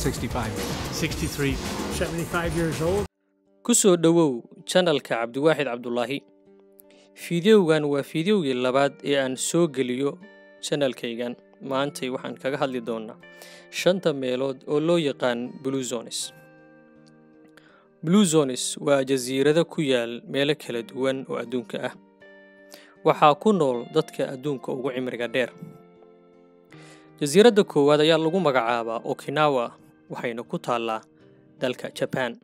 65. 63. 75 years old. ku soo dhowow janalka cabdiwaaxid cabdulaahi fiidiyowgan waa fiidiyowgii labaad ee aan soo geliyo janalkaygan maantay waxaan kaga hadli doonaa shanta meelood oo loo yaqaan blue zones blue zones waa jasiirado ku yaal meelo kala duwan oo adduunka ah waxaa ku nool dadka adduunka ugu cimriga dheer jasiiradda koowaad ayaa lagu magacaabaa okinawa waxayna ku taallaa dalka jaban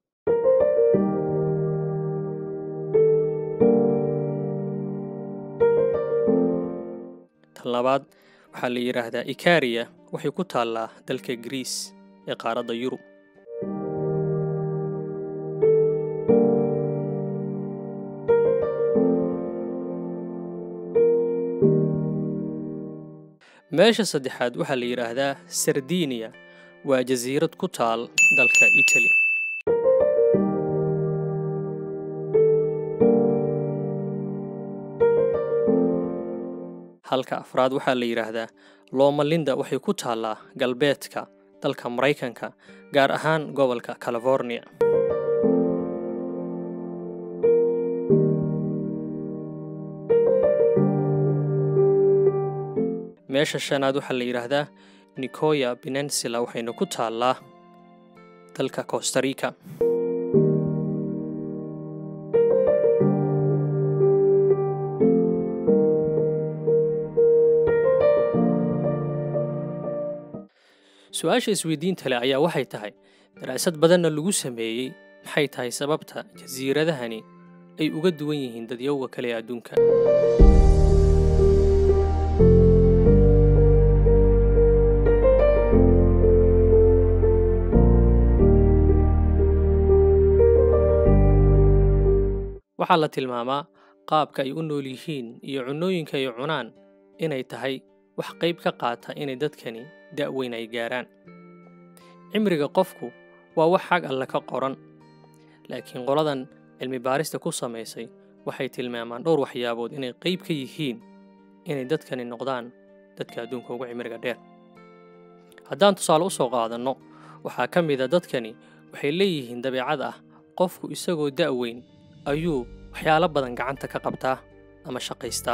tan labaad waxaa la yidhaahdaa ikariya waxay ku taallaa dalka griis ee qaaradda yurub meesha saddexaad waxaa la yidhaahdaa sardiniya waa jasiirad ku taal dalka itali halka afraad waxaa la yidhaahdaa loomalinda waxay ku taallaa galbeedka dalka maraykanka gaar ahaan gobolka california meesha shanaad waxaa la yidhaahdaa nicoya peninsula waxayna ku taallaa dalka costarica su-aasha isweydiinta leh ayaa waxay tahay daraasad badanna lagu sameeyey maxay tahay sababta jasiiradahani ay uga duwan yihiin dadyowga kale ee adduunka waxaa la tilmaamaa qaabka ay u nool yihiin iyo cunnooyinka ay cunaan inay tahay wax qayb ka qaata inay dadkani da'weyn ay gaaraan cimriga qofku waa wax xag alle ka qoran laakiin qoladan cilmi baarista ku samaysay waxay tilmaamaan dhowr waxyaabood inay qayb ka yihiin inay dadkani noqdaan dadka adduunka ugu cimriga dheer haddaan tusaale u soo qaadanno waxaa ka mid a dadkani waxay leeyihiin dabeecad ah qofku isagoo da'weyn ayuu waxyaalo badan gacanta ka qabtaa ama shaqaystaa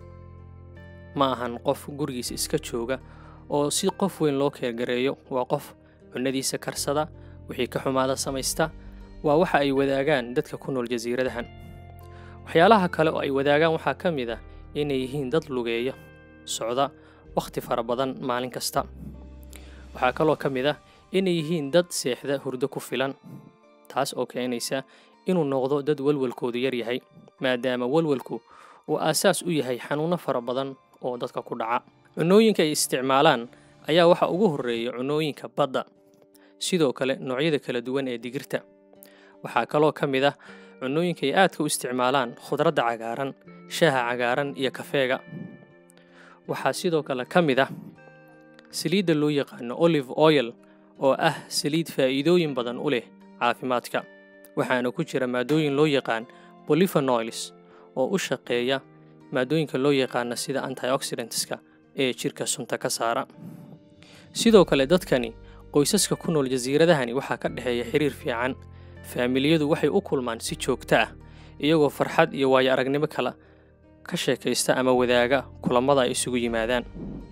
ma ahan qof gurigiisa iska jooga oo si qof weyn loo keergareeyo waa qof cunnadiisa karsada wixii ka xumaada samaysta waa waxa ay wadaagaan dadka ku nool jasiiradahan waxyaalaha kale oo ay wadaagaan waxaa ka mid ah inay yihiin dad lugeeya socda wakhti fara badan maalin kasta waxaa kaloo ka mid ah inay yihiin dad seexda hurdo ku filan taas oo keenaysa inuu noqdo dad walwalkoodu yar yahay maadaama walwalku uu aasaas u yahay xanuunno fara badan oo dadka ku dhaca cunnooyinka ay isticmaalaan ayaa waxaa ugu horreeya cunnooyinka badda sidoo kale noocyada kala duwan ee digirta waxaa kaloo ka mid ah cunnooyinka ay aadka u isticmaalaan khudradda cagaaran shaaha cagaaran iyo kafeega waxaa sidoo kale ka mid ah saliidda loo yaqaano olive oil oo ah saliid faa'iidooyin badan u leh caafimaadka waxaana ku jira maadooyin loo yaqaan bolifanoils oo u shaqeeya maadooyinka loo yaqaana sida antioxidantska ee jidhka sunta ka saara sidoo kale dadkani qoysaska ku nool jasiiradahani waxaa ka dhexeeya xiriir fiican faamiliyadu waxay u kulmaan si joogto ah iyagoo farxad iyo waayo aragnimo kala ka sheekaysta ama wadaaga kulammada ay isugu yimaadaan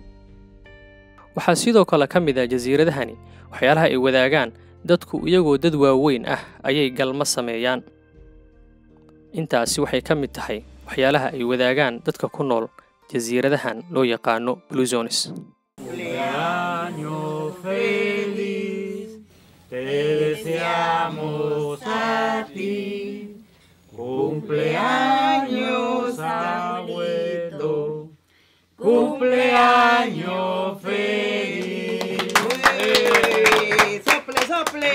waxaa sidoo kale ka mid ah jasiiradahani waxyaalaha ay wadaagaan dadku iyagoo dad waaweyn ah ayay galma sameeyaan intaasi waxay ka mid tahay waxyaalaha ay wadaagaan dadka ku nool jasiiradahan loo yaqaano bluzones Cumpleaños feliz, te deseamos a ti. Cumpleaños abuelo, cumpleaños feliz. ¡Sople, sople!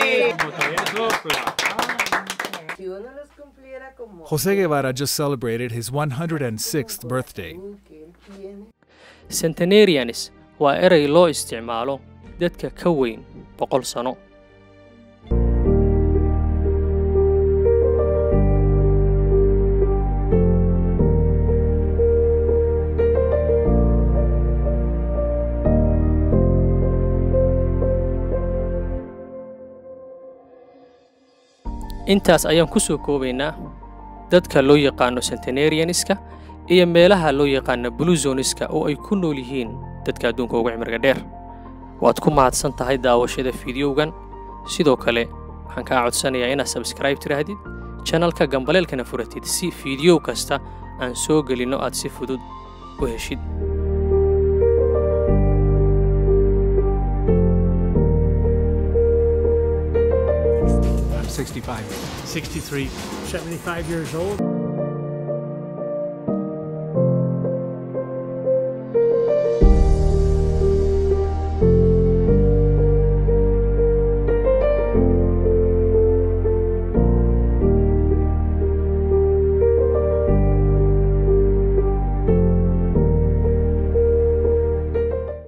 Si uno los cumpliera como... Jose Guevara just celebrated his 106th birthday. que él tiene. centenarianis waa erey loo isticmaalo dadka ka weyn boqol sano intaas ayaan ku soo koobaynaa dadka loo yaqaano centenarianiska iyo meelaha loo yaqaano bluzoniska oo ay ku nool yihiin dadka adduunka ugu cimriga dheer waad ku mahadsan tahay daawashada fiidiyowgan sidoo kale waxaan kaa codsanayaa inaad sabskribe tidhaahdid janalka gambaleelkana furatid si fiidiyow kasta aan soo gelinno aad si fudud u heshid I'm 65. 63, 75 years old.